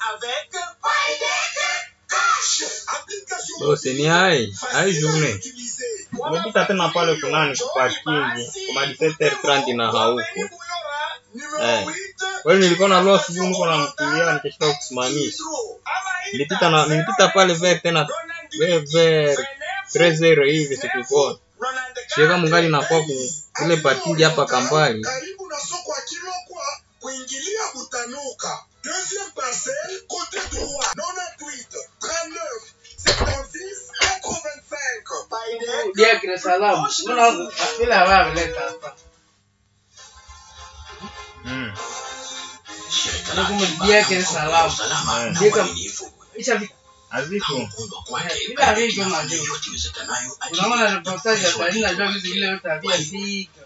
Bose ni hai hai journée umepita tena pale kunani kuparkingi kuma 17h30 na hauko eh. Wewe nilikuwa na loa sijui niko na mkilia nikashika kusimamisha nilipita na nilipita pale ver tena ver ver 13 hivi sikukona shika mungali nakuwa ku ile parking hapa Kambali karibu na soko ya Kilokwa kuingilia Butanuka. Deuxième parcelle, côté droit, 98 39 76 85. Dia kira salamu. Mbona vile hawameleta hapa? mm. Ndio kama dia kira salamu. Eh. Dia kama isha vi- Aziko bila hivyo najua. Unaona reportage ya Tanzania najua vitu vile yote havia fika.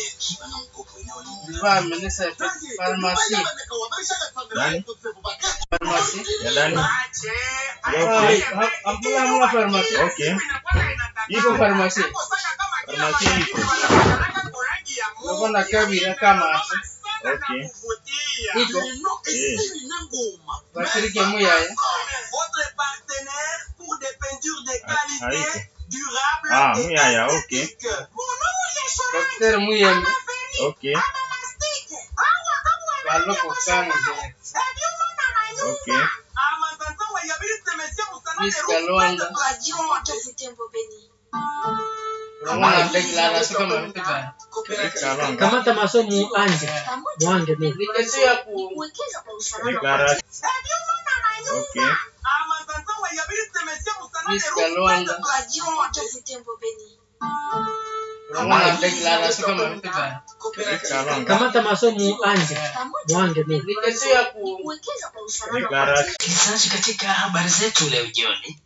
Vifaa amenesa ya farmasi. nani Farmasi. ya ndani Ah, ha- Hakuna hamna farmasi. okay Iko farmasi. farmasi iko Unakwenda kabila kama okay iko eh washiriki muyaya. Votre partenaire pour des peintures de Ah, qualité, haiko. durable Ah, et muyaya, ok. esthétique. Mon nom est Daktari muyembe. okay Baloko kanga zile. okay Miss Kalonda. Unaona declaration kama vitu gani? Kalonga. kamata masomo anje mwange mimi Ni kesho ya ku Declaration. okay Miss Kalonda. Unaona declaration kama vitu gani? Kalonga. kamata masomo anje mwange mimi Ni kesho ya ku Declaration. Msikilizaji, katika habari zetu leo jioni,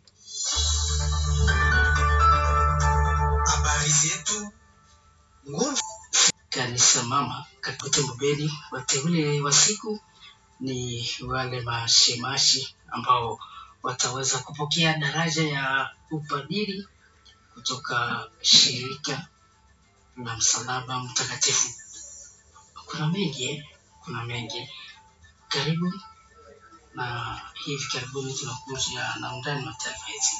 Habari zetu kanisa mama katika Butembo Beni, wateule wa siku ni wale mashemashi ambao wataweza kupokea daraja ya upadiri kutoka shirika la msalaba mtakatifu. Kuna mengi eh? kuna mengi. Karibu na hivi karibuni tunakuja na undani wa taarifa hizi.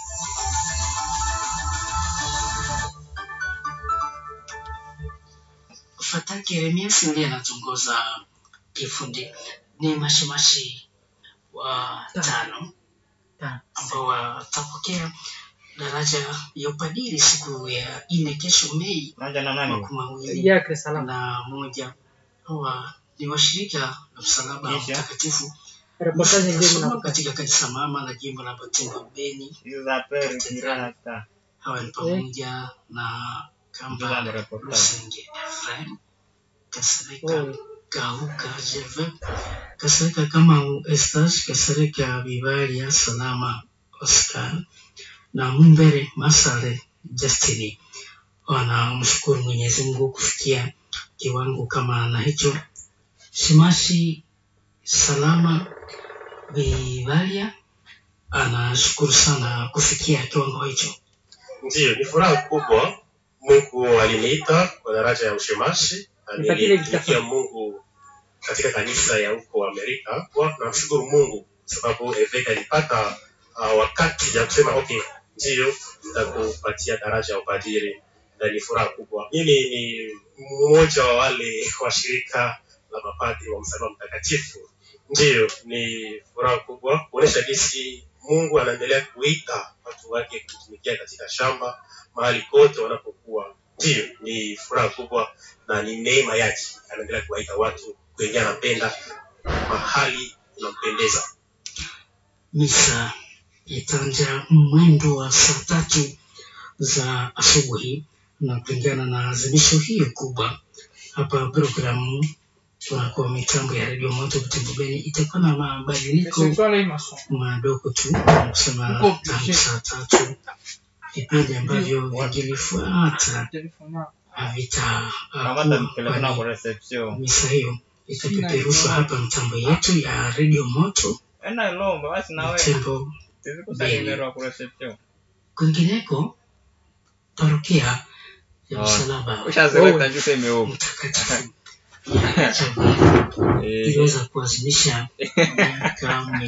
Fataki Yeremias ndiye anatongoza kifundi. Ni mashimashi wa tano Tano. ambao watapokea daraja ya upadiri siku ya nne kesho Mei Unaanza na nani? makumi mawili yake salama na moja. Hawa ni washirika la msalaba Kisha? mtakatifu reportage ndio Nasoma mnakupa katika kanisa mama la jimbo la Butembo Beni. Hizo za pere kirana ta. Hawa ni pamoja na Hizo za Kamba reportage. Lusenge Efraim Kasereka Oh. Gahuka Jeve Kasereka Kamau Estas Kasereka Vivalia Salama Oscar na Mumbere Masare Justini wanamshukuru Mwenyezi Mungu kufikia kiwango kama na hicho. Shimashi Salama Vivalia anashukuru sana kufikia kiwango hicho. Ndiyo, ni furaha kubwa. Mungu aliniita kwa daraja ya ushemashi na Nipatie nilitumikia kitabu. Mungu katika kanisa ya huko Amerika. Kwa namshukuru Mungu sababu Eveka alipata uh, wakati ya kusema okay, ndiyo nitakupatia daraja ya upadiri, na ni furaha kubwa. Mimi ni mmoja wa wale wa shirika la mapadri wa msalaba mtakatifu. Ndiyo, ni furaha kubwa kuonesha jinsi Mungu anaendelea kuita watu wake kutumikia katika shamba mahali kote wanapokuwa. Ndiyo, ni furaha kubwa na ni neema yake, anaendelea kuwaita watu kwenye anapenda mahali unampendeza. Misa itaanza mwendo wa saa tatu za asubuhi na kulingana na azimisho hiyo kubwa hapa programu tunakuwa mitambo ya redio moto Butembo Beni itakuwa na mabadiliko madogo tu kusema Uko tangu saa tatu vipindi ambavyo vingilifuata havita Kamata telefona kwa reception. misa hiyo itapeperushwa hapa mtambo yetu ya redio moto Ena ilomba basi na wewe. Butembo Sisi kusalimia kwa reception. kwingineko parokia ya Oh. msalaba Ushazeleta juu sema huko. mtakatifu ya Chaguo Eh. iliweza kuazimisha miaka